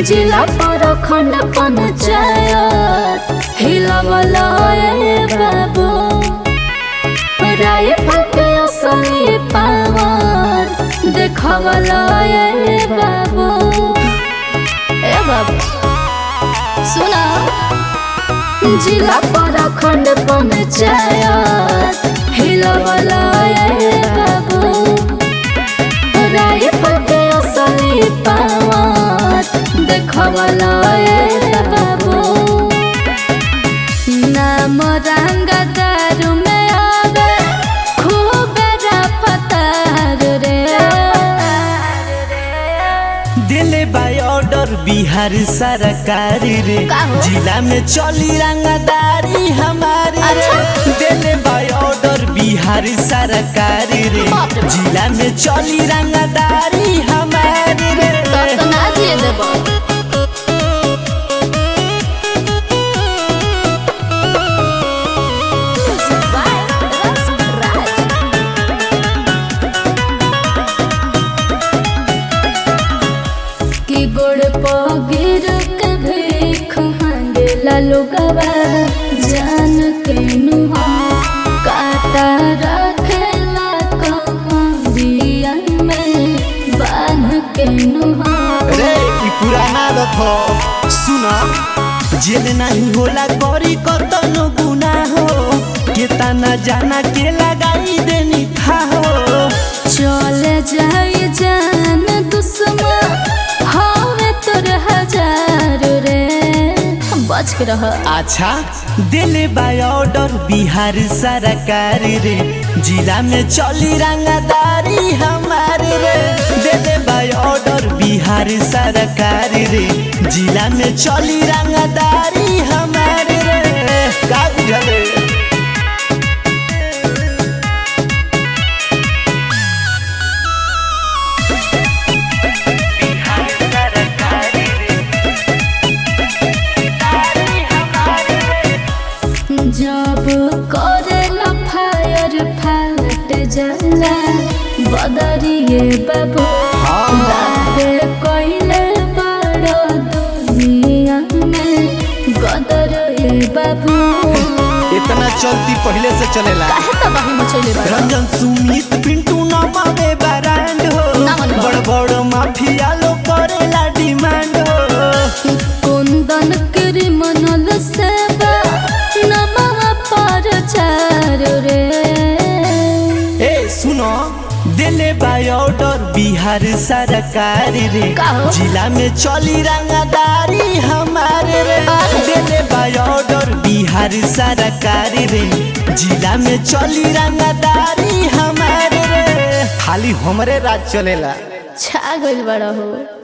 जिला पर खंड पंचायत हिलवला ए बाबू राय फटे असली पावर देखवला ए बाबू ए बाबू सुना जिला पर खंड पंचायत हिलवला ए बाबू राय फटे असली पावर देखवला ए बाबू नाम रंग दारू में आवे खूब रफ्तार रे दिले बाय ऑर्डर बिहार सरकार रे का हो? जिला में चली रंगदारी हमारे अच्छा। दिले बाय ऑर्डर बिहार सरकार रे बाप रे बाप। जिला में चली रंगदारी हमारे रे तब तो ना दिए देबो कि गोड़ पगिर के भीख मांगेला लोगवा जान के नुहा काटा रखेला कमरिया में बांध के नुहा रे ई पुराना रखो सुना जेल नहीं होला करी कतनो गुना हो केतना जाना के लगाई देनी था हो चले जाई जान दुश्मन हवे तोर हजार रे बच के रह अच्छा दिले बाय ऑर्डर बिहार सरकार रे जिला में चली रंगदारी हमारे रे दिले बाय ऑर्डर बिहार सरकार रे जिला में चली रंगदारी हमारे रे का बुझले जब करेला फायर फाट जाला बदरिए बाबू हाँ। बाते कोइले बड़ दुनिया में गदर ए बाबू इतना चलती पहले से चलेला काहे तबाही मचैले बड़ रंजन सुमित पिंटू नमावे ब्रांड हो ना मनवा। बड़ बड़ माफिया लो करेला डिमांड हो कुंदन क्रिमिनल सेवा नमः पर चार रे ए सुनो दिले बाय ऑर्डर बिहार सरकार रे का हो? जिला में चली रंगदारी हमारे रे अरे। दिले बाय ऑर्डर बिहार सरकार रे जिला में चली रंगदारी हमारे रे खाली हमरे राज चलेला छा गइल बड़ा हो